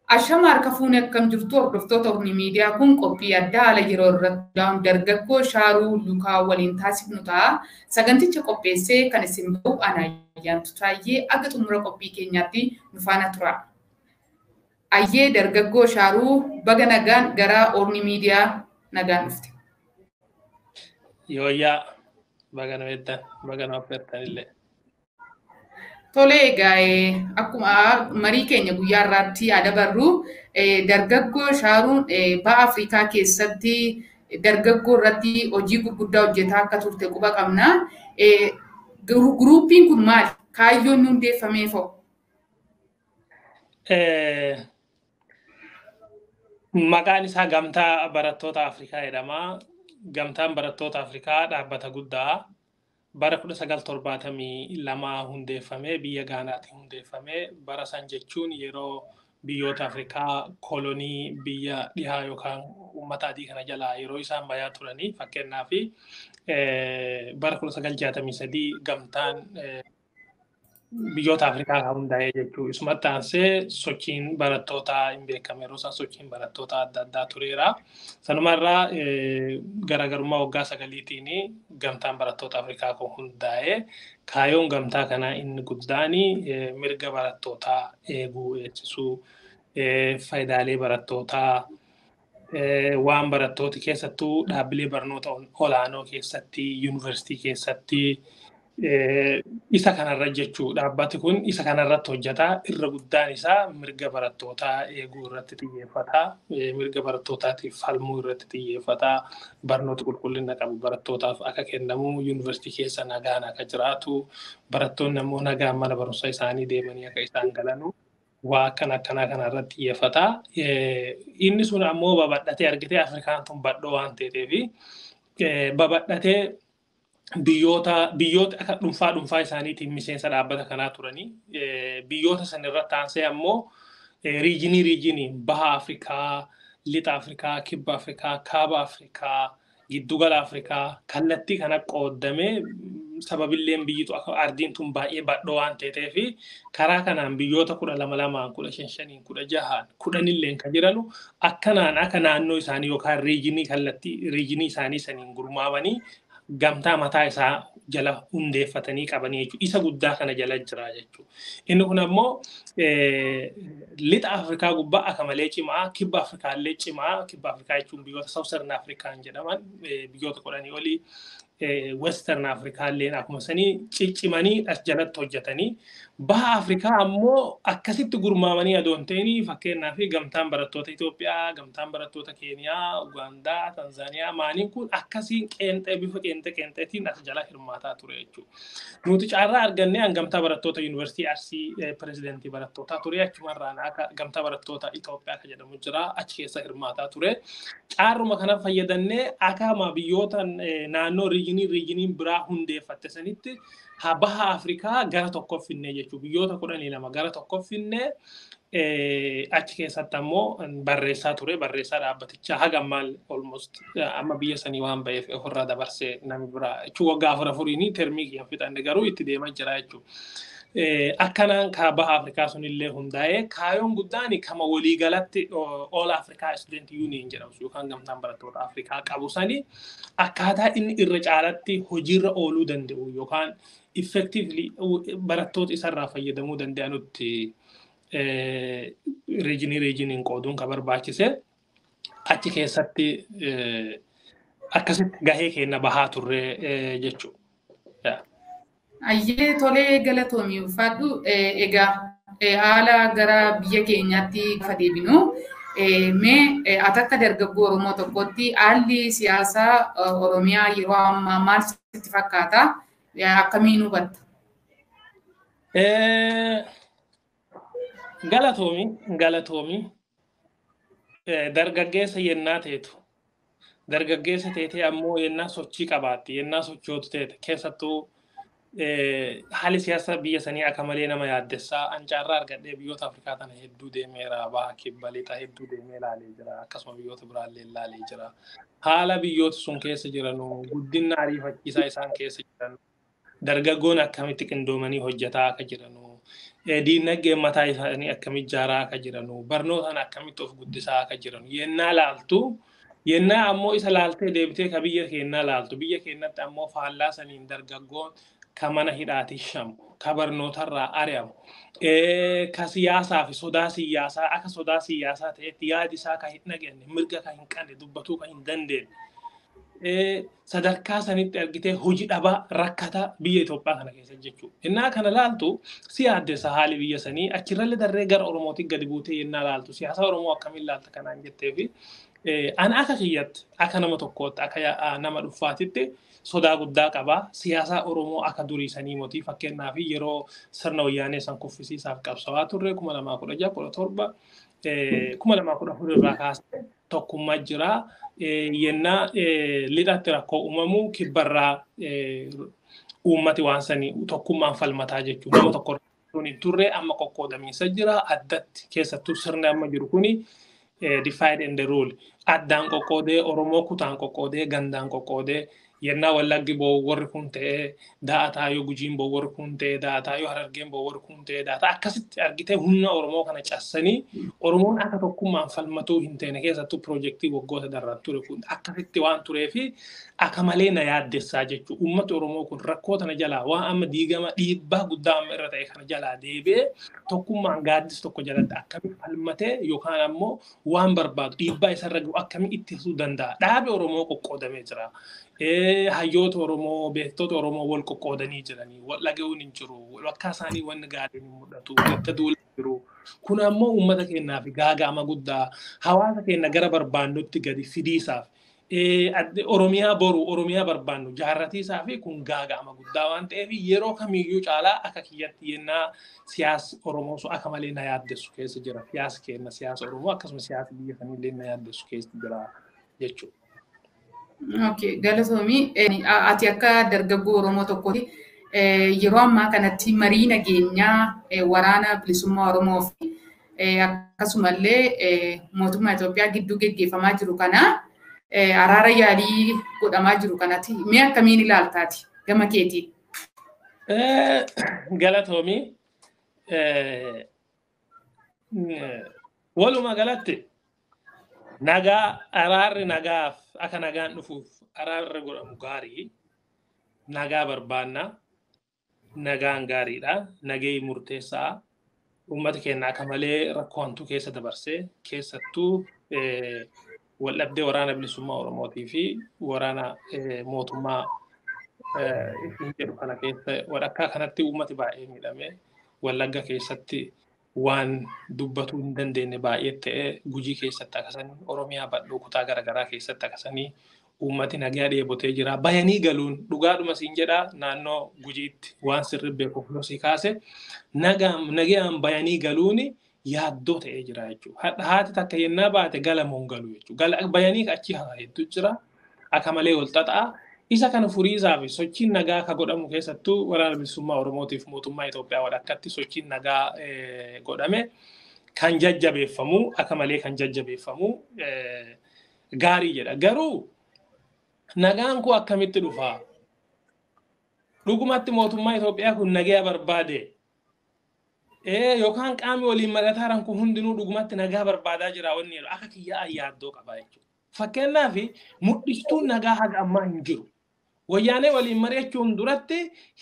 Ashama harka fuunee akkam jirtu hordoftoota Oromii miidiyaa kun qophii addaa haala yeroo irratti dargaggoo Shaaruu Lukaa waliin taasifnu ta'a. Saganticha qopheessee kan isin ba'u ana ayyaantu taayee akka xumura qophii keenyaatti nu faana tura. Ayyee dargaggoo Shaaruu baga nagaan gara Oromii miidiyaa nagaan dhufte. Yooyyaa baga na beektan baga na affeertan illee. Tolee egaa akkuma marii keenya guyyaa irratti yaada barru dargaggoo Shaaruun ba'a Afrikaa keessatti dargaggoo irratti hojii gurguddaa hojjetaa akka turte quba qabna. Guruupiin kun maali? Kaayyoon inni hundeeffamee fa'u? Maqaan isaa Gamtaa Barattoota Afrikaa jedhama. Gamtaan Barattoota Afrikaa dhaabbata guddaa. bara kudha sagal torbaatamii lama hundeeffamee biyya gaanaatti hundeeffamee bara san jechuun yeroo biyyoota Afrikaa kolonii biyya dhihaa yookaan uummata adii kana jalaa yeroo isaan bayaa turanii fakkeenyaaf bara kudha sagal jaatamii sadii gamtaan biyyoota Afrikaa kan hundaa'ee jechuudha. Isumatti aansee sochiin barattootaa hin beekame yeroo isaan sochiin barattootaa adda addaa tureera. Sanumarraa garaagarummaa waggaa sagaliitiin gamtaan barattoota Afrikaa kun hundaa'ee kaayyoon gamtaa kanaa inni guddaan mirga barattootaa eeguu eegsisuu faayidaalee barattootaa waan barattooti keessattuu dhaabbilee barnoota olaanoo keessatti yuunivarsiitii keessatti isa kanarra jechuu dhaabbati kun isa kanarratti hojjetaa irra guddaan isaa mirga barattootaa eeguu irratti xiyyeeffataa mirga barattootaatiif falmuu irratti xiyyeeffataa barnoota qulqullina qabu barattootaaf akka kennamu yuunivarsiitii keessa nagaan akka jiraatu barattoonni ammoo nagaan mana barumsa isaanii deemanii akka isaan galanu waa akkana akkanaa kanarratti xiyyeeffataa inni sun ammoo babal'atee argitee afrikaan tun badhoo waan ta'eefi babal'atee biyyoota biyyoota akka dhuunfaa dhuunfaa isaaniitiin miseensa dhaabbata kanaa turanii biyyoota san irratti aansee ammoo riijinii riijinii baha Afrikaa, lixa Afrikaa, kibba Afrikaa, kaaba Afrikaa, giddugala Afrikaa kallattii kana qooddamee sababilleen biyyitu akka ardiin tun baay'ee badhoo waan ta'eef karaa kanaan biyyoota kudha lama lamaan kudha shan shaniin kudha jahaan kudhanilleen kan jiranu akkanaan akka naannoo isaanii yookaan riijinii kallattii riijinii isaanii saniin gurmaawanii gamtaa mataa isaa jala hundeeffatanii qabanii jechuudha. Isa guddaa kana jala jira jechuudha. Inni kun ammoo lixa Afrikaa gubbaa akka malee cimaa, kibba Afrikaa illee cimaa, kibba Afrikaa jechuun biyyoota Southern Afrikaan jedhaman biyyoota kudhanii olii Western Afrikaa illee akkuma sanii ciccimanii as jalatti hojjetanii baha Afrikaa ammoo akkasitti gurmaamanii adoon ta'anii fakkeenyaaf gamtaan barattoota Itoophiyaa, gamtaan barattoota Keeniyaa, Ugaandaa, Tanzaaniyaa maaniin kun akkasiin qeenxee bifa qeenxee qeenxeetiin as jala hirmaataa ture jechuudha. Nuti caarraa argannee gamtaa barattoota Yuunivarsiitii Arsii pirezidentii barattootaa ture achumarraan akka gamtaa barattoota Itoophiyaa kan jedhamu jira achi keessa hirmaataa ture. Caarruma kana fayyadannee akkama biyyoota naannoo riijinii riijiniin biraa hundeeffatte sanitti baha Afrikaa gara tokkoof finnee jechuudha. Biyyoota kudhanii lama gara tokkoof finnee achi keessatti ammoo barreessaa ture. Barreessaa dhaabbatichaa haga ammaan almost amma biyya sanii waan ba'eef ofirraa dabarsee namni biraa jechuun waggaa afur afuriin termii kiyyan fixanne garuu itti deemaa jira jechuudha. Akkanaan baha Afrikaa sunillee hundaa'ee kaayyoon guddaan kama waliigalatti All Africa Student Union jedhamu yookaan gamtaan barattoota Afrikaa qabu sani akkaataa inni irra caalatti hojiirra ooluu danda'u yookaan effectively barattoota isarraa fayyadamuu danda'anutti riijinii riijiniin qooduun kan barbaachise achi keessatti akkasitti gahee keenya bahaa turre jechuudha. Ayyee tolee galatoomii ulfaadhu. Egaa haala gara biyya keenyaatti gaafa deebinu mee ati akka dargaggoo Oromoo tokkotti haalli siyaasaa Oromiyaa yeroo ammaa maal sitti fakkaata? Akkamiin hubatta? Galatoomi, galatoomi. Dargaggeessa yennaa teetu. Dargaggeessa teetee ammoo yennaa sochii qabaatti, yennaa sochootu teete keessattuu haalli siyaasa biyya sanii akka malee nama yaaddessaa ancaarraa argadhee biyyoota Afrikaa tana hedduu deemeera baha kibba lixa hedduu deemee ilaalee jira akkasuma biyyoota biraallee ilaalee jira haala biyyoota sun keessa jiranu guddina ariifachiisaa isaan keessa jiranu dargaggoon akkamitti qindoomanii hojjetaa akka jiranu diinagdeen mataa isaanii akkamitti ijaaraa akka jiranu barnootaan akkamitti of guddisaa akka jiranu yennaa laaltu yennaa ammoo isa laaltee deebitee ka biyya keenyaa laaltu biyya keenyatti ammoo faallaa saniin dargaggoon ka mana hidhaati shamu ka barnootarraa ari'amu ka siyaasaa fi sodaa siyaasaa akka sodaa siyaasaa ta'etti yaadi isaa ka hin dhageenye mirga ka hin qabne dubbatuu ka hin dandeenye sadarkaa sanitti argitee hojii dhabaa rakkata biyya Itoophiyaa kana keessa jechuudha. Innaa kana laaltu si yaaddessa haali biyya sanii achirrallee darree gara Oromootti gadi buutee yennaa laaltu siyaasa Oromoo akkamiin laalta kanaan jettee fi ani akka kiyyatti akka nama tokkootti akka nama dhuunfaatitti sodaa guddaa qaba. Siyaasa Oromoo akka durii sanii mootii fakkeenyaaf yeroo sirna wayyaanee san kuffisiisaaf qabsawaa turre kuma lamaa kudha jaha kudha torba kuma lamaa kudha afur irraa kaasee tokkummaa jira. Yennaa lixatti rakkoo uumamu kibbarraa uummati waan sanii tokkummaan falmataa jechuudha. Nama tokko hin turre amma qoqqoodamiinsa jira addatti keessattuu sirni amma jiru kuni divide and rule addaan qoqqoodee Oromoo kutaan qoqqoodee gandaan qoqqoodee yennaa wallaggi boo warri kun ta'ee da'ataa yoo gujiin boo warri kun ta'ee da'ataa yoo harargeen boo warri kun ta'ee da'ataa akkasitti argitee humna Oromoo kana cassanii Oromoon akka tokkummaan falmatuu hin ta'ine keessattuu piroojeektii waggoota darban ture kun akkasitti waan turee fi akka malee na yaaddessaa jechuudha. Uummati Oromoo kun rakkoo tana jalaa waan amma diigama dhiibbaa guddaa amma irra ta'e kana jalaa deebi'ee tokkummaan gaaddis tokko jalatti akkamitti falmatee yookaan ammoo waan barbaadu dhiibbaa isarra gahu akkamitti ittisuu danda'a. Dhaabi Oromoo qoqqoodamee jira. hayyoota Oromoo, beektota Oromoo wal qoqqoodanii jiranii, wal dhaga'uun hin jiru, bakka isaanii wanni gaariin hin mul'atu, walitti duulaa jiru. Kun ammoo uummata keenyaaf gaaga'ama guddaa hawaasa keenya gara barbaannutti gadi fidiisaaf Oromiyaa boru, Oromiyaa barbaannu jaarratiisaa fi kun gaaga'ama guddaa waan ta'eef yeroo kamiyyuu caalaa akka kiyyatti yennaa siyaasa Oromoo sun akka malee na yaaddessu keessa jira. Siyaasa keenya siyaasa Oromoo akkasumas siyaasa biyya kamiillee na yaaddessu keessa jira jechuudha. Okay, galatoomii ati akka dargaggoo Oromoo tokkooti yeroo ammaa kanatti marii nageenyaa waraana bilisummaa Oromoo fi akkasumallee mootummaa Itoophiyaa gidduu geggeeffamaa jiru kana araara yaalii godhamaa jiru kanatti mee akkamiin ilaaltaati gama keetiin? Galatoomii walumaa galatti nagaa araarri nagaaf akka nagaan dhufuuf araarri godhamu gaarii nagaa barbaanna nagaan gaariidha nagee murteessaa uummata keenya akka malee rakkoontu keessa dabarsee keessattuu waldhabdee waraana bilisummaa oromootii fi waraana mootummaa isin jedhu kana keessa walakkaa kanatti uummati baay'ee miidhame wallagga keessatti waan dubbatuu hin dandeenye baay'ee ta'e gujii keessatti akkasanii oromiyaa bal'oo kutaa garaagaraa keessatti akkasanii uummati nagaa dheebotee jira. Bayanii galuun dhugaadhuma siin jedhaa naannoo gujiitti waan sirri beekuuf losii kaase nagaan bayanii galuun yaaddoo ta'ee jira jechuudha. Haati takka yennaa baate galamuun galu jechuudha. Bayanii achi hedduu jira. Akka malee wal xaxaa. Isa kana furiisaa fi sochiin nagaa akka godhamu keessattuu waraana bilisummaa Oromootiif mootummaa Itoophiyaa walakkatti sochiin nagaa godhame kan jajjabeeffamu akka malee kan jajjabeeffamu gaarii jedha. Garuu nagaan kun akkamitti dhufaa? Dhugumatti mootummaa Itoophiyaa kun nagaa barbaade yookaan qaamni waliin mari'ataa kun hundinuu dhugumatti nagaa barbaadaa jira wanni jedhu akka kiyyaa yaaddoo qaba jechuudha. Fakkeenyaaf mul'istuun nagaa haga ammaa hin jiru. Wayyaanee waliin mari'achuun duratti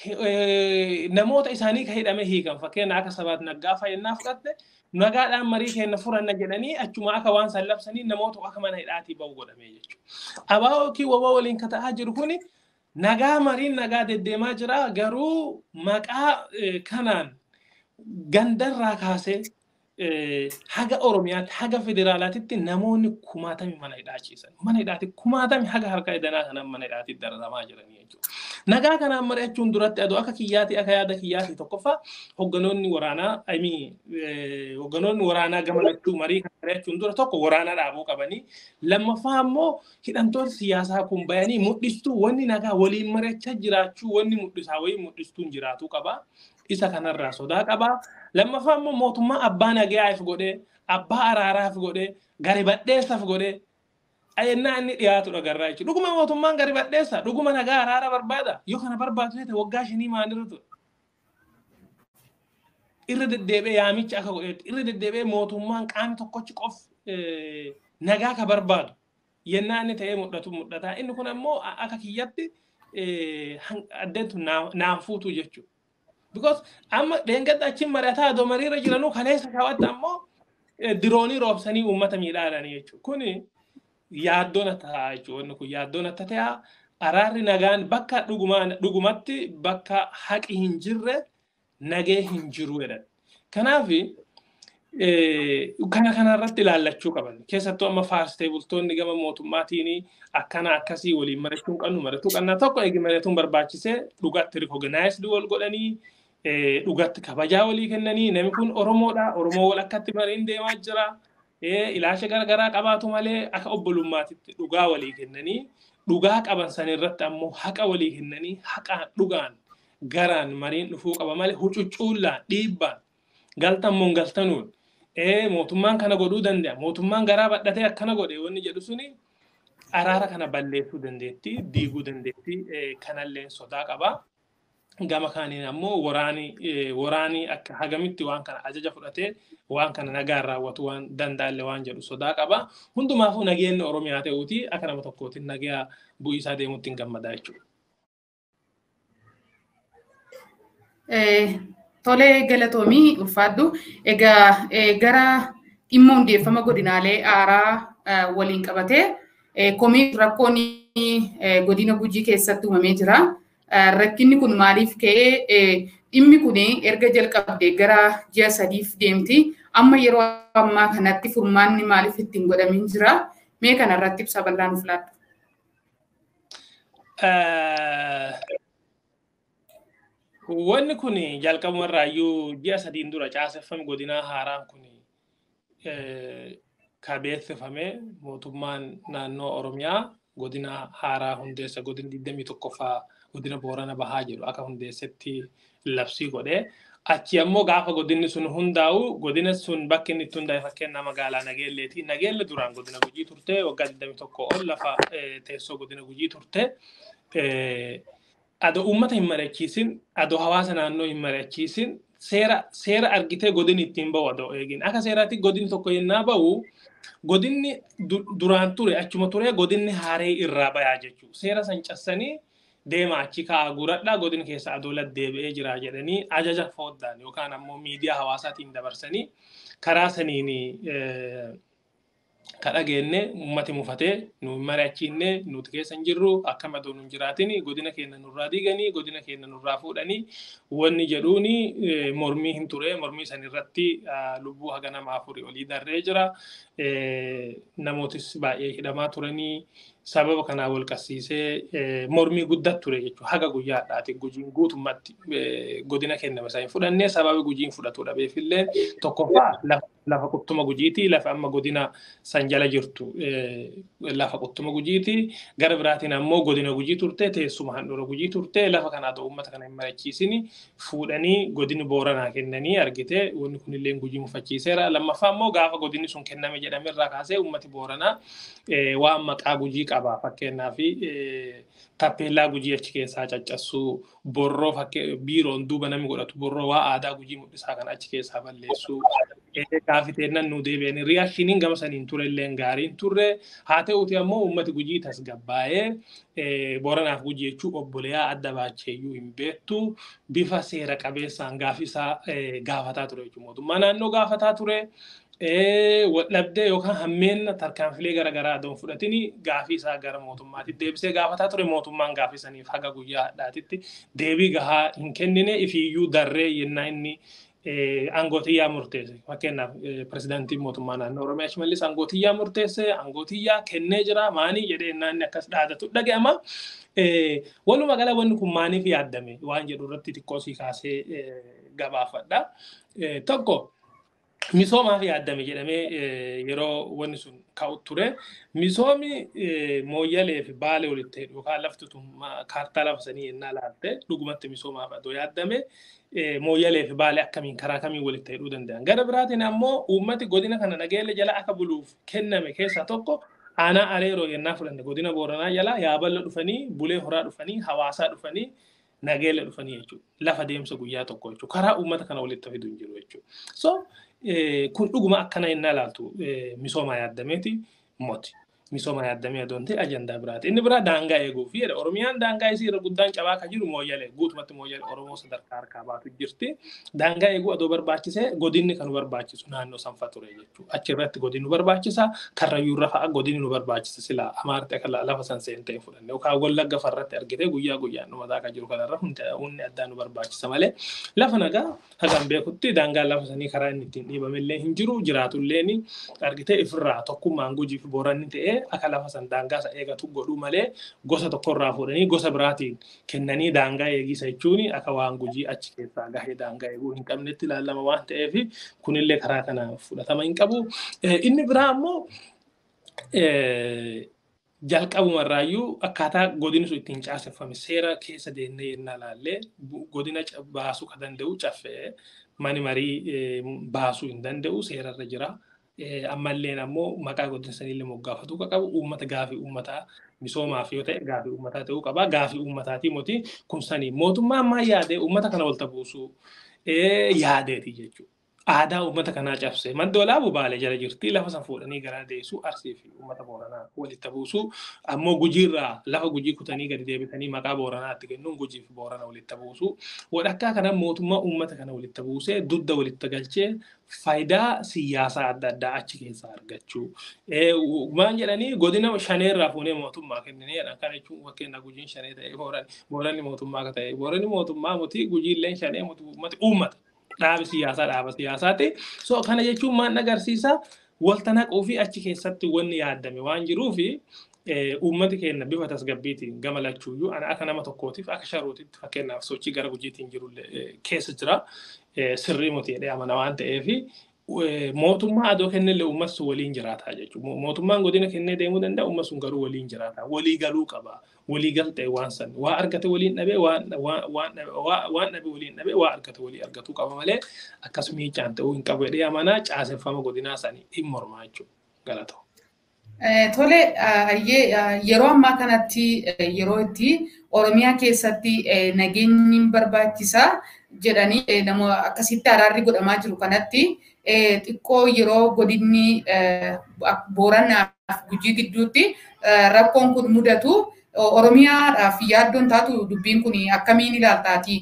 namoota isaanii kan hidhame hiikan fakkeenya akka sabaat naggaa fayyannaa fudhatte nagaadhaan marii keenya furanna jedhanii achuma akka waan san labsanii namoota akka mana hidhaatii bahu godhamee jechuudha. Abaa yookiin wabaa waliin kata'aa jiru kuni nagaa mariin nagaa deddeemaa jira garuu maqaa kanaan gandarraa kaasee haga Oromiyaatti haga federaalaatitti namoonni kumaatami mana hidhaachiisan. Mana hidhaatti kumaatami haga harka edanaa kanaan mana hidhaatti dararamaa jiranii jechuudha. Nagaa kanaan mari'achuun duratti aduu akka kiyyaati akka yaada kiyyaati tokkoffaa hogganoonni waraanaa ayimii hogganoonni waraanaa gama lachuu marii kan mari'achuun dura tokko waraanaa dhaabuu qabanii lammaffaa immoo hidhamtoota siyaasaa kun bayanii mul'istuu wanni nagaa waliin mari'achaa jiraachuu wanni mul'isaa wayii mul'istuun jiraatuu qaba. isa kanarraa sodaa qabaa. Lammaffaa immoo mootummaa abbaa nagayaaf godhee, abbaa araaraaf godhee, gari badheessaaf godhee, ayennaa inni dhiyaatudha garraa jechuudha. Dhuguma mootummaan gari badheessa, dhuguma nagaa araara barbaada. Yoo kana barbaadu ta'e waggaa shanii maalirra ture. irra deddeebi'ee yaamicha akka godheetti irra deddeebi'ee mootummaan qaamni tokkochi qof nagaa ka barbaadu yennaa inni ta'ee mul'atu mul'ata. Inni kun ammoo akka kiyyatti addeentu naan fuutu jechuudha. Because amma dheengadda achiin mari'ataa adoo mariirra jiranuu kaleessa kaawwatta ammoo diroonii roobsanii uummata miidhaadhaan jechuudha. Kuni yaaddoon akka ta'a jechuudha. Wanni kun yaaddoon akka ta'a. Araarri nagaan bakka dhugumatti bakka haqi hin jirre nagee hin jiru jedhan. Kanaaf kana kanarratti ilaallachuu qaban. Keessattuu amma faastee bultoonni gama mootummaatiin akkana akkasii waliin mari'achuu qabnu mari'achuu qabna tokko eegi mari'atuun barbaachisee dhugatti rikooganaayisidii wal godhanii dhugatti kabajaa walii kennanii namni kun Oromoodha. Oromoo wal akkatti mariin deemaa jira. Ilaalcha garaagaraa qabaatu malee akka obbolummaatitti dhugaa walii kennanii dhugaa qaban san irratti ammoo haqa walii kennanii haqaan dhugaan garaan mariin dhufuu qaba malee hucuccuullaan dhiibbaan galtammoon galtanuun mootummaan kana godhuu danda'a mootummaan garaa badhatee akkana godhe wanni jedhu suni araara kana balleessuu dandeetti diiguu dandeetti kanallee sodaa qaba. Gama kaaniin ammoo waraanii waraanii akka hagamitti waan kana ajaja fudhatee waan kana nagaan raawwatu waan danda'alle waan jedhu sodaa qaba. Hundumaafuu nageenyi Oromiyaa ta'uuti akka nama tokkootiin nagaa bu'iisaa deemuutti hin gammadaa jechuudha. Tolee galatoomii ulfaaddu. Egaa gara dhimma hundeeffama godinaalee aaraa waliin qabatee komii rakkoon godina gujii keessatti uumamee jira. Rakkinni kun maaliif ka'ee dhimmi kun erga jalqabdee gara ji'a sadiif deemti. Amma yeroo ammaa kanatti furmaanni maaliif ittiin godhamin jira? Mee kanarratti ibsa bal'aa nuuf laaddu. Wanni kun jalqabumarraayyuu ji'a sadiin dura caaseffame godinaa haaraan kun kabeessifame mootummaan naannoo Oromiyaa godina haaraa hundeessa godina 21ffaa godina Boorana Bahaa jedhu akka hundeessetti labsii godhee achi ammoo gaafa godinni sun hundaa'u godina sun bakki inni itti hundaa'e fakkeenyaa magaalaa Nageelleeti. Nageelle duraan godina Gujii turte waggaa 21 ol lafa teessoo godina Gujii turte. Adoo uummata hin mari'achiisin, adoo hawaasa naannoo hin mari'achiisin seera seera argitee godinni ittiin bahu adoo eegin. Akka seeraatti godinni tokko yennaa bahu godinni duraan ture achuma ture godinni haaree irraa bayaa jechuudha. Seera san cassanii deema achi ka'aa guradhaa godina keessa adoola deebi'ee jira jedhanii ajaja fooddaan yookaan ammoo miidiyaa hawaasaatiin dabarsanii karaa saniin kadhageenne uummati mufatee nu mari'achiinne nuti keessa hin jirru akka madoo nu jiraatin godina keenya nurraa diiganii godina keenya nurraa fuudhanii wanni jedhuuni mormii hin ture mormii san irratti lubbuu haga nama afurii olii darree jira namootis baay'ee hidhamaa turanii sababa kanaa wal qabsiisee mormii guddaa ture jechuudha. Haga guyyaadhaati gujiin guutummaatti godina kenname isaa hin fudhannee sababa gujiin fudhatu dhabeefillee tokkoffaa lafa quttuma gujiiti lafa amma godina san jala jirtu lafa quttuma gujiiti gara biraatiin ammoo godina gujii turte teessuma handhuura gujii turte lafa kanaa ta'u uummata kana hin mari'achiisini fuudhanii godini booranaa kennanii argite wanni kunillee gujii mufachiiseera lammaffaa ammoo gaafa godinni sun kenname jedhame irraa kaasee uummati booranaa waan maqaa gujii qaba fakkeenyaaf tappeellaa gujii achi keessaa caccassuu borroo biiroon duuba namni godhatu borroo waa aadaa gujii mul'isaa kan achi keessaa balleessuu gaafiteennan nu deebi'anii riyaakshiniin gama saniin turellee gaariin turre haa ta'uuti ammoo uummati gujii tasgabbaa'ee boranaaf gujii jechuu obboleeyyaa adda baacheeyyuu hin beektu bifa seera qabeessaan gaafisaa gaafataa ture jechuudha mootummaa naannoo gaafataa ture. dhabdee yookaan hammeenna tarkaanfilee garaagaraa adoon fudhatini gaafii isaa gara mootummaatti deebisee gaafataa ture mootummaan gaafii saniif haga guyyaa hadhaatitti deebii gahaa hin kennine ifiiyyuu darree yennaa inni aangootiyyaa murteesse fakkeenyaaf pirezidaantiin mootummaa naannoo oromiyaa shimallis aangootiyyaa murteesse aangootiyyaa kennee jira maanii jedhee yennaa inni akkas dhaadatu dhaga'ama. Walumaa gala wanni kun maaniif yaaddame waan jedhu irratti xiqqoo sii kaasee gabaafadha. Tokko misoomaaf yaaddame jedhamee yeroo wanni sun ka'u ture. Misoomi mooyyalee fi baalee walitti hidhu yookaan lafti tun kaartaa lafa sanii yennaa laalte dhugumatti misoomaaf adoo yaaddame mooyyalee fi baalee akkamiin karaa kamiin walitti hidhuu danda'an. Gara biraatiin ammoo uummati godina kana nageenya jala akka buluuf kenname keessaa tokko aanaa areeroo yennaa fudhanne godina booranaa jala yaaballa dhufanii bulee horaa dhufanii hawaasaa dhufanii nageelle dhufanii jechuudha. Lafa deemsa guyyaa tokko jechuudha. Karaa uummata kana walitti fidu hin jiru jechuudha. So kun dhuguma akkana innaa ilaaltu misooma yaadameeti moti. Misooma yaadamee adoon ta'e ajandaa biraati. Inni biraa daangaa eeguuf jedha. Oromiyaan daangaa isii irra guddaan cabaa kan jiru mooyyalee guutumatti mooyyalee Oromoo sadarkaa harkaa baatu jirti. Daangaa eeguu adoo barbaachise godinni kan nu barbaachisu naannoo sanfa ture jechuudha. Achi irratti godinni nu barbaachisa. Karrayyuu irra fa'a godinni nu barbaachisa sila amaarti akka lafa san seentee fudhanne yookaan wallagga farratti argite guyyaa guyyaan nu mataa kan jiru kanarra hundi addaa nu barbaachisa malee lafa nagaa hagan beekutti daangaa lafa sanii karaa inni ittiin dhiibamillee hin jiru jiraatullee argite ifirraa tokkummaan gujii fi booranni ta'ee akka lafa san daangaa isa eegatu godhuu malee gosa tokkorraa fuudhanii gosa biraatiin kennanii daangaa eegisa jechuun akka waan gujii achi keessaa gahee daangaa eeguu hin qabnetti ilaalama waan ta'eef kunillee karaa kana fudhatama hin qabu. Inni biraa ammoo jalqabumarraayyuu akkaataa godinni sun ittiin caaseffame seera keessa deemnee yennaa laallee godina baasuu kan danda'u caffee mani marii baasuu hin danda'u seerarra jira. ammalleen ammoo maqaa godina sanillee moggaafatuu qabu uummata gaafii uummataa misoomaaf yoo ta'e gaafii uummataa ta'uu qaba gaafii uummataatii moti kun sanii mootummaa ammaa yaadee uummata kana walta buusuu yaadeeti jechuudha. Aadaa uummata kanaa cabsee madda olaabuu baalee jala jirti lafa san fuudhanii garaa deessuu arsii fi uummata booranaa walitti buusuu ammoo gujiirraa lafa gujii kutanii gadi deebitanii maqaa booranaatti kennuun gujii fi boorana walitti buusuu walakkaa kana mootummaa uummata kana walitti buusee dudda walitti galchee faayidaa siyaasaa adda addaa achi keessaa argachuu. Waan jedhanii godina shaneerraa fuunee mootummaa kennineedha. Kana jechuun fakkeenya gujiin shanee ta'ee booranni mootummaa akka ta'e booranni mootummaa muti gujiilleen shanee muti uummata. Dhaabi siyaasaa dhaaba siyaasaati. So kana jechuun maal agarsiisa walta naquu fi achi keessatti wanni yaadame waan jiruufi uummati keenya bifa tasgabbiitiin gama lachuuyyuu ana akka nama tokkootiif akka sharuutitti fakkeenyaaf sochii gara gujiitiin jiru keessa jira sirrii muti jedhee amana waan ta'eef mootummaa adoo kennillee uummat sun waliin jiraataa jechuudha. Mootummaan godina kennee deemuu danda'a uummat sun garuu waliin jiraataa walii galuu qaba. Walii galtee waan san waa argate waliin dhabee waan dhabe waliin dhabee waa argate walii argatuu qaba malee akkasuma hiicaan ta'uu hin qabu jedhee amanaa caaseffama godinaa sanii hin mormaa jechuudha. Galatoo. Tole yeroo ammaa kanatti yeroo itti Oromiyaa keessatti nageenyi barbaachisaa jedhanii nama akkasitti araarri godhamaa jiru kanatti xiqqoo yeroo godinni booranaaf gujii gidduutti rakkoon kun mudatu Oromiyaadhaaf yaaddoon taatu dubbiin kun akkamiin ilaaltaati?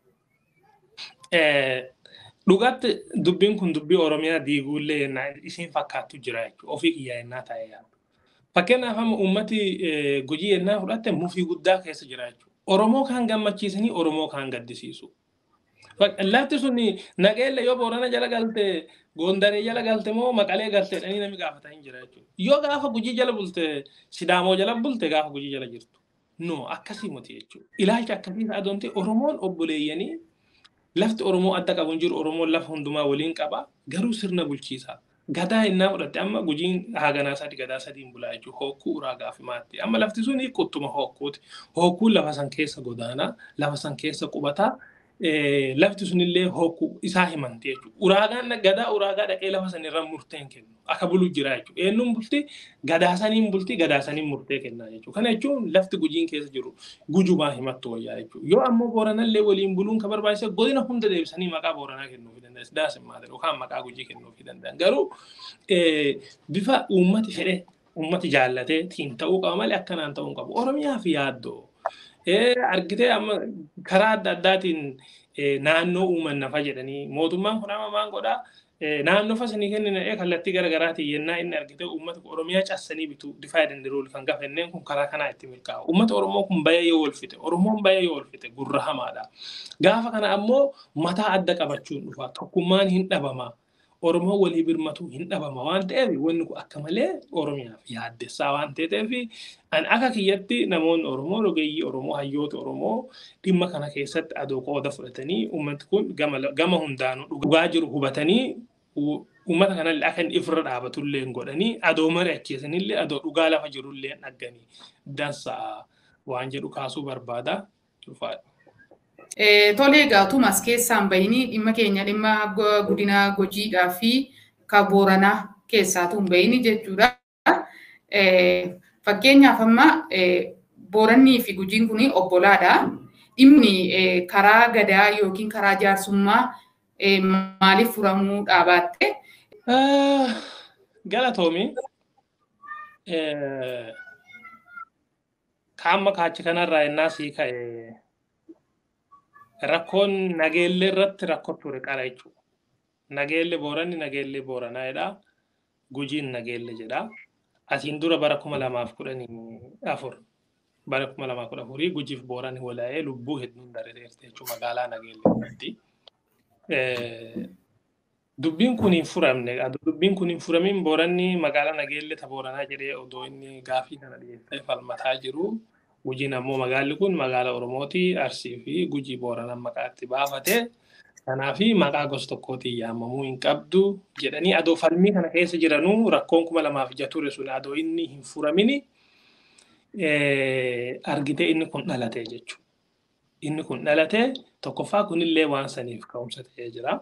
Dhugaatti dubbiin kun dubbii Oromiyaa diiguullee isiin fakkaattu jira jechuudha. Ofii kiyyaa yennaa taa'ee yaadu. Fakkeenyaaf amma uummati gujii yennaa fudhatte mufii guddaa keessa jira jechuudha. Oromoo kaan gammachiisanii Oromoo kaan gaddisiisu. Lafti sun naqeelle yoo boorana jala galte gondaree jala galte moo maqalee galte dhanii namni gaafata hin jira jechuudha. Yoo gaafa gujii jala bulte sidaamoo jala bulte gaafa gujii jala jirtu. No akkasii miti jechuudha. Ilaalcha akkasii ta'aa doonte Oromoon obboleeyyanii lafti Oromoo adda qabu hin jiru Oromoon lafa hundumaa waliin qaba garuu sirna bulchiisaa. Gadaa innaa fudhatte amma gujiin haaganaa sadi gadaa sadiin bulaa jechuudha. Hokkuu uraagaa fi maatti. Amma lafti sun quttuma hokkuuti. Hokkuun lafa san keessa godaanaa lafa san keessa qubataa lafti sunillee hokkuu isaa himanti jechuudha. Uraagaan gadaa uraagaa dhaqee lafa sanirra murteen kennu. Akka bulu jira jechuudha. Eenyuun bulti gadaa saniin bulti gadaa saniin murtee kennaa jechuudha. Kana jechuun lafti gujiin keessa jiru gujumaa himattu wayyaa jechuudha. Yoo ammoo booranallee waliin buluun kan barbaachisa godina hunda deebisanii maqaa booranaa kennuufii danda'a. Sidaas hin maadha yookaan maqaa gujii kennuufii danda'an. Garuu bifa uummati fedhe uummati jaallatee tiin ta'uu qaba malee akkanaan ta'uu hin qabu. Oromiyaa fi yaaddoo. argitee amma karaa adda addaatiin naannoo uuman nafa jedhanii mootummaan kun amma maan godhaa naannoo fasanii kennina kallattii garaagaraatiin yennaa inni argite uummata oromiyaa cassanii bitu difaa dandiruul kan gafanneen kun karaa kanaa itti milkaa'u uummata oromoo kun bayee yoo olfite oromoon bayee yoo olfite gurra hamaadha gaafa kana ammoo mataa adda qabachuun dhufa tokkummaan hin dhabama Oromoo walii birmatu hin dhabama waan ta'eef wanni kun akka malee Oromiyaaf yaaddessaa waan ta'eef an akka kiyyatti namoonni Oromoo rogeeyyii Oromoo hayyoota Oromoo dhimma kana keessatti adoo qooda fudhatanii uummatni kun gama hundaanuu dhugaa jiru hubatanii uummata kanallee akka inni ifirra dhaabatullee godhanii adoo mari'achiisanillee adoo dhugaa lafa jirullee dhagganii dansa'a waan jedhu kaasuu barbaada. Tole egaa utuu as keessaan bahini dhimma keenya dhimma godina Gujiidhaa fi kan Booranaa keessaatu hin bahini jechuudha. Fakkeenyaaf amma Boorannii fi Gujiin kun obbolaadha. dhimmi karaa gadaa yookiin karaa jaarsummaa maaliif furamuu dhaabaatte? Galatoomi. Kaamma kaachi kanarraa innaa sii ka'e rakkoon nageellee irratti rakkoo ture qara jechuudha. Nageellee booranni nageellee booranaadha. Gujiin nageellee jedha. Asiin dura bara kuma lamaaf kudhanii afur. Bara kuma lamaaf kudha afurii gujiif booranni walaa'ee lubbuu hedduun dareereerte jechuudha magaalaa nageellee irratti. Dubbiin kun hin furamne. Dubbiin kun hin furamin booranni magaalaa nageellee ta booranaa jedhee odoo inni gaafii kana dhiyeessee falmataa jiru. Gujiin ammoo magaalli kun magaala Oromooti. Arsii fi Gujii Booranaan maqaa itti baafate. Kanaaf maqaa gosa tokkootiin yaamamuu hin qabdu jedhanii adoo falmii kana keessa jiranuu rakkoon kuma lamaaf ija ture sun adoo inni hin furamini argitee inni kun dhalate jechuudha. Inni kun dhalate tokkoffaa kunillee waan saniif ka'umsa ta'ee jira.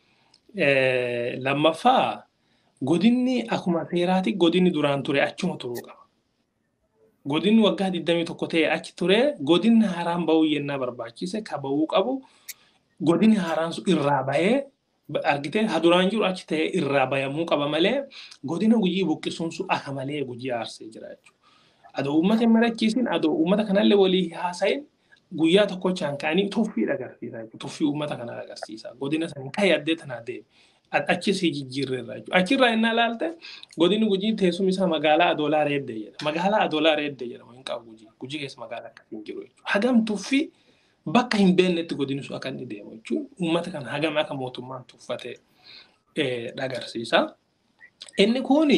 Lammaffaa godinni akkuma seeraati godinni duraan ture achuma turuu qaba. godinni waggaa 21 ta'e achi ture godinni haaraan bahuu yennaa barbaachise ka bahuu qabu godinni haaraan sun irraa bahee argitee haduraan jiru achi ta'e irraa bayamuu qaba malee godina gujii buqqisuun sun akka malee gujii aarsee jira jechuudha. Adoo uummata hin marachiisin adoo uummata kanallee walii haasa'in guyyaa tokkochaan ka'anii tuffii agarsiisa jechuudha. Tuffii uummata kanaa agarsiisa. Godina sanii kan yaddee tanaa deeme. achi si jijjiirreerra jechuudha. Achirraa innaa ilaalte godinni gujii teessumni isaa magaalaa Adoolaa Reeddee jedha. Magaalaa Adoolaa Reeddee jedhama hin qabu gujii. Gujii keessa magaalaa akkasii hin jiru jechuudha. Hagam tuffii bakka hin beeknetti godinni sun akka inni deemu jechuudha. Uummata kana hagam akka mootummaan tuffate agarsiisa. Inni kuni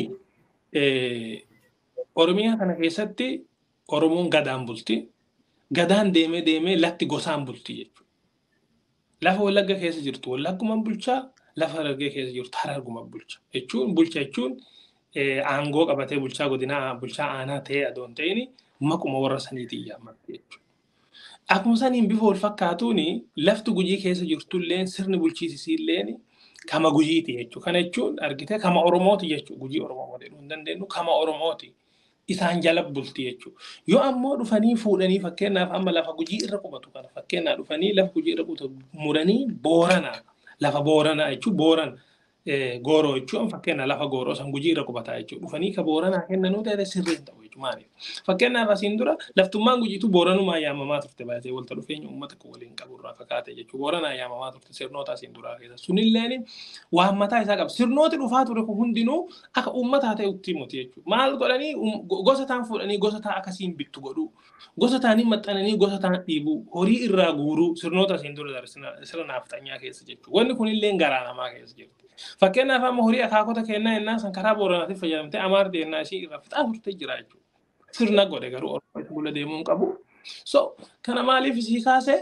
Oromiyaa kana keessatti Oromoon gadaan bulti. Gadaan deemee deemee lafti gosaan bulti jechuudha. Lafa wallagga keessa jirtu wallaggumaan bulchaa lafa harargee keessa jirtu hararguma bulcha jechuun bulcha jechuun aangoo qabatee bulchaa godinaa bulchaa aanaa ta'ee adoon ta'ini maquma warra saniitiin yaamatti jechuudha. Akkuma saniin bifa wal fakkaatuun lafti gujii keessa jirtullee sirni bulchiisisiillee kama gujiiti jechuudha. Kana jechuun argitee kama Oromooti jechuudha. Gujii Oromoo jedhuu hin dandeenyu kama Oromooti. Isaan jala bulti jechuudha. Yoo ammoo dhufanii fuudhanii fakkeenyaaf amma lafa gujii irra qubatu kana fakkeenyaaf dhufanii lafa gujii irra qubatu muranii booranaa lafa booranaa jechuun booran gooroo jechuun fakkeenya lafa gooroo san gujii irra qubataa jechuudha. Dhufanii ka booranaa kennanuu ta'e sirriin ta'u jechuudha. Maaliif? Fakkeenyaaf asiin dura laftummaan gujiitu booranumaa yaamamaa turte baay'ee walta dhufeenya uummata kan waliin qabu irraa fakkaate jechuudha. Booranaa yaamamaa turte sirnoota asiin duraa keessa. Sunilleen waan mataa isaa qaba. Sirnooti dhufaa ture kun hundinuu akka uummataa ta'e utti himuti jechuudha. Maal godhanii gosa taan fuudhanii gosa taa akkasiin bittu godhuu. Gosa taanii maxxananii gosa taan dhiibuu. Horii irraa guuruu sirnoota asiin dura sirna naaftanyyaa keessa jechuudha. Wanni kunillee garaa namaa keessa jirti. Fakkeenyaaf amma horii akaakota kennaa yennaa san karaa booranaatiin fayyadamtee amaarti yennaa ishii irra fixaa turte jira jechuudha. Sirna godhe garuu oromoo isa bula deemuu hin qabu. So kana maaliif isii kaasee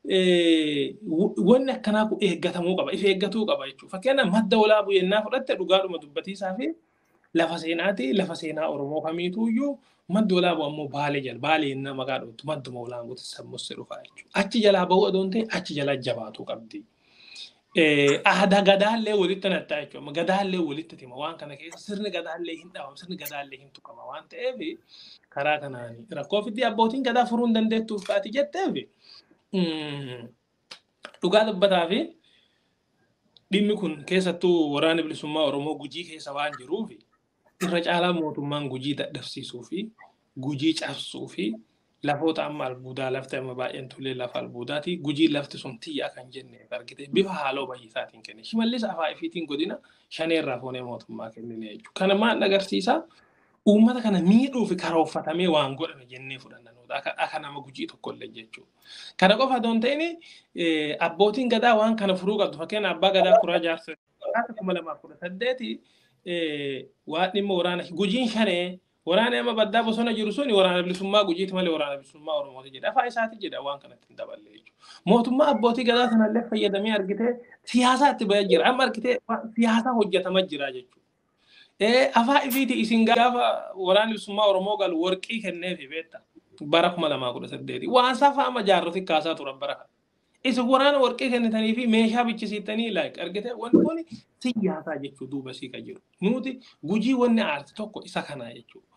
wanni akkanaa kun eeggatamuu qaba. If eeggatuu qaba jechuudha. Fakkeenyaaf madda walaabuu yennaa fudhatte dhugaadhuma dubbatiisaa fi lafa seenaati lafa seenaa oromoo kamiituyyuu madda walaabuu ammoo baalee jala baalee yennaa maqaa dhuftu madduma walaanguutti sammusse dhufa jechuudha. Achi jalaa bahuu adoon ta'e achi jalaa jabaatuu qabdi. aadaa gadaallee walitti nattaa jechuudha. Gadaallee walitti tima waan kana keessa sirni gadaallee hin dhabamu sirni gadaallee hin tuqama waan ta'eef karaa kanaan rakkoo fidii abbootiin gadaa furuu hin dandeettuuf kaati jetteef dhugaa dubbataa fi dhimmi kun keessattuu waraana bilisummaa Oromoo gujii keessa waan jiruuf irra caalaa mootummaan gujii dadhabsiisuu fi gujii cabsuu fi lafoota amma albuudaa lafti amma baay'een tullee lafa albuudaati gujii lafti sun tiyyaa kan jenne argite bifa haaloo bayyisaatiin kenne shimallis afaa ifiitiin godina shaneerraa foonee mootummaa kennine jechuudha. Kana maal agarsiisa uummata kana miidhuu fi karoorfatamee waan godhame jennee fudhannanuudha akka nama gujii tokkollee jechuudha. Kana qofa otoo hin ta'in abbootiin gadaa waan kana furuu qabdu fakkeenya abbaa gadaa kuraa jaarsa kuma lamaaf kudha saddeeti waan dhimma waraana gujiin shanee waraana amma baddaa bosona jiru sun waraana bilisummaa gujiiti malee waraana bilisummaa oromooti jedha afaa isaati jedha waan kanatti hin daballe jechuudha. Mootummaa abbootii gadaa sanallee fayyadamee argitee siyaasaa itti bahee jira amma argitee siyaasaa hojjetamaa jira jechuudha. Afaa ifiiti isin gaafa waraana bilisummaa oromoo galu warqii kenneefi beekta bara kuma lamaa kudha saddeeti waan safaa amma jaarroti kaasaa turan bara kana. Isin waraana warqii kennitanii fi meeshaa bichisiittanii like argitee wanti kun siyaasaa jechuu duuba sii kan jiru. Nuti gujii wanni aarti tokko isa kanaa jechuudha.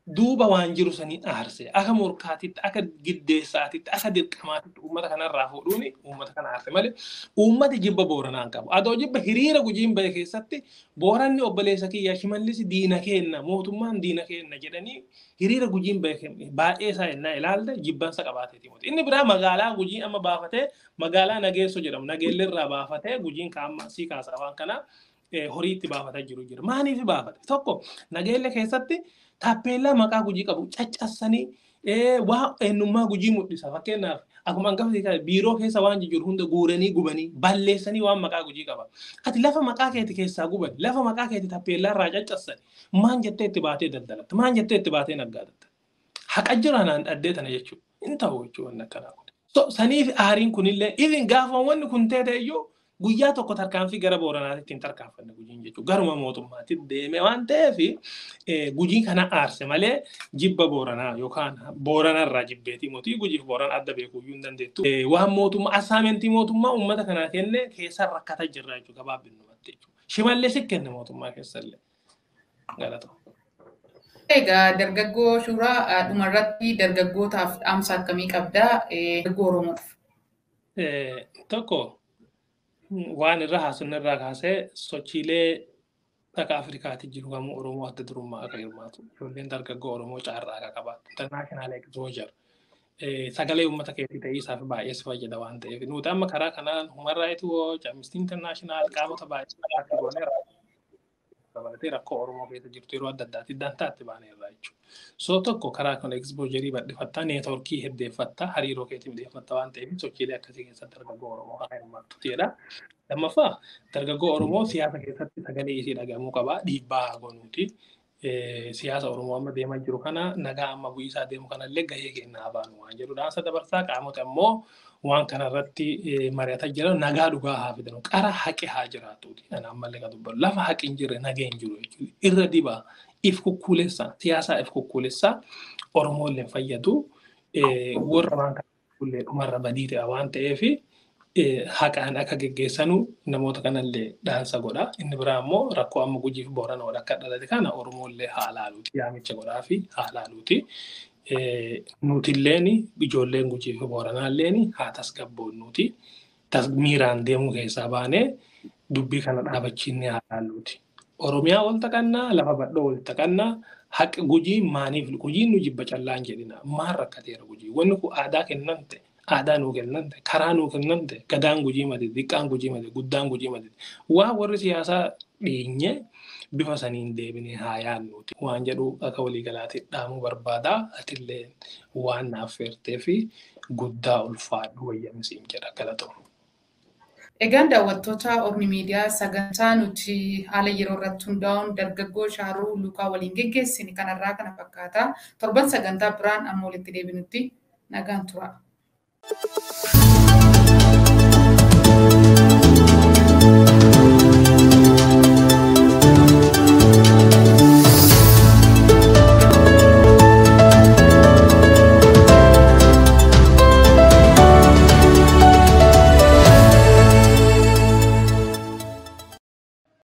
duuba waan jiru sanii aarse akka morkaatitti akka giddeessaatitti akka dirqamaatitti uummata kanarraa fuudhuun uummata kana aarse malee uummati jibba booranaa hin qabu. Adoo jibba hiriira gujiin bahe keessatti booranni obboleessa kiyyaa shimallisi diina keenna mootummaan diina keenna jedhanii hiriira gujiin bahe baay'ee isaa yennaa ilaalte jibbansa qabaateeti. Inni biraa magaalaa gujii amma baafatee magaalaa nageessoo jedhamu nageellirraa baafatee gujiin kaamma sii kaasaa waan kana horii itti baafataa jiru jira. Maaliif baafate? Tokko nageelle keessatti taappeellaa maqaa gujii qabu caccassanii waa eenyummaa gujii mul'isa. Fakkeenyaaf akkuma hangafa biiroo keessa waan jiru hunda guuranii gubanii balleessanii waan maqaa gujii qaba. Ati lafa maqaa keeti keessaa guban lafa maqaa keeti taappeellaa irraa caccassani maan jettee itti baatee daldalatta maan jettee itti baatee naggaadatta. Haqa jira naan dhaddee tana jechuudha. Hin ta'u jechuudha wanni akkanaa kun. So saniif aariin kunillee even gaafa wanni kun teete iyyuu guyyaa tokko tarkaanfii gara booranaatti hin tarkaanfanne gujiin jechuudha. Garuma mootummaatti deeme waan ta'eef gujii kana aarse malee jibba booranaa yookaan booranarraa jibbeetii mootii gujiif booran adda beekuu hin dandeettu. Waan mootummaa assaamentii mootummaa uummata kanaa kenne keessa rakkata jirra jechuudha gabaabinumatti jechuudha. Shimallee si kenne mootummaa keessallee. Galatoo. Egaa dargaggoo suuraa dhumarratti dargaggootaaf dhaamsa akkamii qabdaa dargaggoo Oromoof? Tokko waan irra haasofne irraa kaasee sochiilee akka Afrikaatti jiru kamuu Oromoo adda durummaa akka hirmaatu ijoolleen dargaggoo Oromoo caarraa akka qabaatu international exposure sagalee uummata keetii ta'ee isaaf baay'ee si fayyada waan ta'eef nuti amma karaa kanaan human right watch amnesty international qaamota baay'ee akka gooneera dabalatee rakkoo Oromoo keessa jirtu yeroo adda addaatti dantaatti baaneerra jechuudha. So tokko karaa kana exposure bal'ifattaa neetworkii heddeeffattaa hariiroo keetii miidheeffattaa waan ta'eef sochiilee akkasii keessatti dargaggoo Oromoo haa hirmaattu jedha. Lammaffaa dargaggoo Oromoo siyaasa keessatti sagalee isii dhagamuu qaba dhiibbaa gonuuti. Siyaasa Oromoo amma deemaa jiru kana nagaa amma bu'iisaa deemu kanallee gahee kennaa baanu waan jedhu dhaamsa dabarsaa qaamota immoo waan kanarratti mari'ataa jiran nagaa dhugaa haa fidan qara haqi haa jiraatuuti. Kan ammallee kan dubbatu lafa haqi hin jirre nagaa hin jiru jechuudha. Irra dibaa if kukkuulessaa siyaasaa if kukkuulessaa Oromoo illee fayyadu warra waan kana dhumarra badii ta'a waan ta'eefi haqaan akka geggeessanu namoota kanallee dhaansa godha. Inni biraa immoo rakkoo amma gujiif boorana wal akka dhalate kana Oromoollee haa laaluuti. Yaamicha godhaa fi haa laaluuti. Nutilleen ijoolleen gujii fi booranaalleen haa tasgabboonnuuti. Miiraan deemuu keessaa baanee dubbii kana dhaabachiinne haa laalluuti. Oromiyaa wal taqannaa lafa badhoo wal taqannaa haqa gujii maaniif gujiin nu jibba callaan jedhina maal rakkateera gujii wanni kun aadaa kennante aadaa nuu kennante karaa nuu kennante gadaan gujii mate xiqqaan gujii mate guddaan gujii mate waan warri siyaasaa dhiinye bifa saniin deebinee haa yaannuuti waan jedhu akka waliigalaatti dhaamuu barbaada atillee waan naaf feertee fi guddaa ulfaadhu wayyamisiin jedha galatoom. Egaan daawwattoota Ormi Miidiyaa sagantaa nuti haala yeroo irratti hundaa'uun dargaggoo Shaaruu Luukaa waliin geggeessine kanarraa kana fakkaata. Torban sagantaa biraan amma walitti deebinutti nagaan tura.